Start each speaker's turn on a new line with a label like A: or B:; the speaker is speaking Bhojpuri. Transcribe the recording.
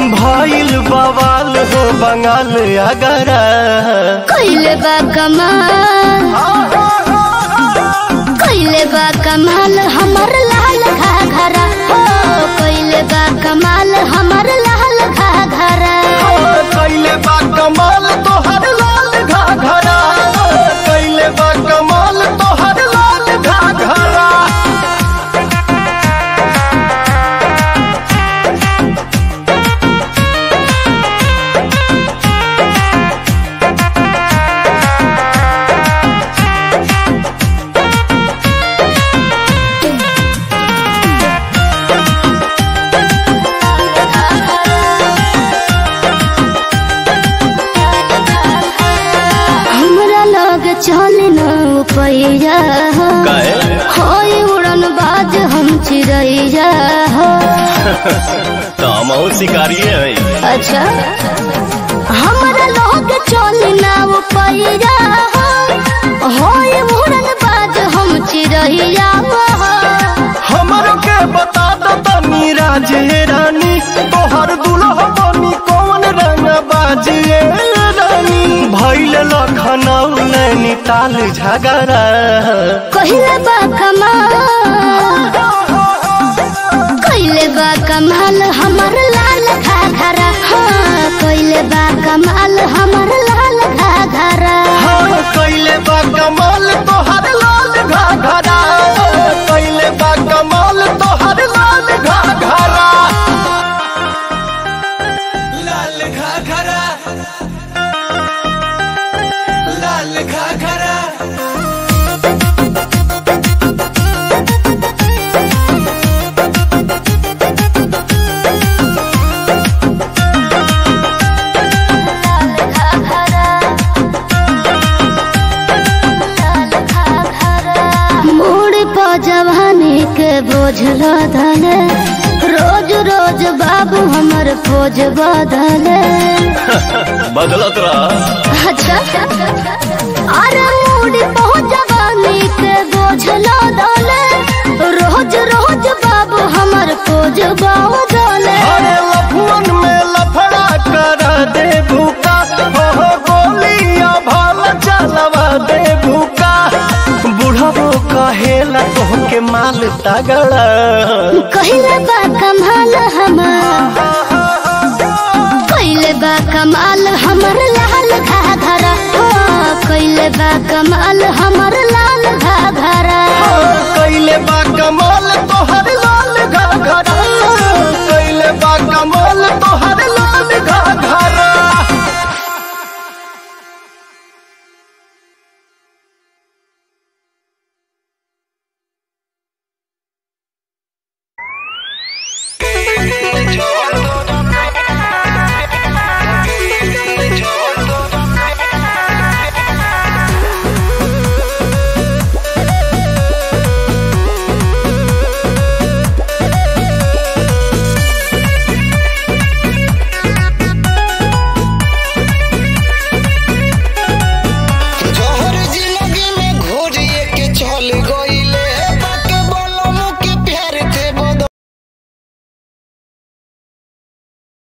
A: भइल बवाल हो बंगाल अगरा
B: कैले बा कमाल कैले बा कमाल हमर लाल घाघरा हो कैले बा कमाल हमर लाल घाघरा
A: कैले बा कमाल तोहर लाल घाघरा कैले बा कमाल तोहर लाल घाघरा
B: हमरा लग चल न पैया हो
A: काहे?
B: होई उड़न बाज हम चिड़ैया हो
A: तो हम शिकारी हैं
B: अच्छा हमरा लोग चल न पैया हो होई उड़न बाज हम चिड़ैया हो
A: हमर के बता दो तनी राजे रानी तोहर दुल्हा बनी कौन रंग बाजिए रानी भैल लखनऊ नैनीताल झगड़ा
B: कहिले बा कमाल कहिले बा कमाल हमर लाल घाघरा हाँ कहिले बा कमाल हमर लाल घाघरा
A: हाँ कैले बा कमाल तोहर लाल घाघरा कैले बा कमाल तोहर लाल घाघरा लाल घाघरा लाल घाघरा
B: मोड़ पर जवानी के बोझ लदले रोज रोज बाबू हमर खोज बदले
A: बदलत रहा
B: अच्छा अरे मोड़ पर जवानी के बोझ लदले रोज रोज बाबू हमर खोज बदले
A: अरे लफुअन में लफड़ा कर दे भूका हो गोलियां भाल चलवा दे भूका बुढ़बो कहेला तोहके माल तगड़ा
B: कहिले बा कमाल हमार कहिले बा कमाल हमर लाल घाघरा हो कहिले बा कमाल हमर लाल घाघरा
A: कैले बा कमाल तोहर लाल घाघरा कैले बा कमाल तोहर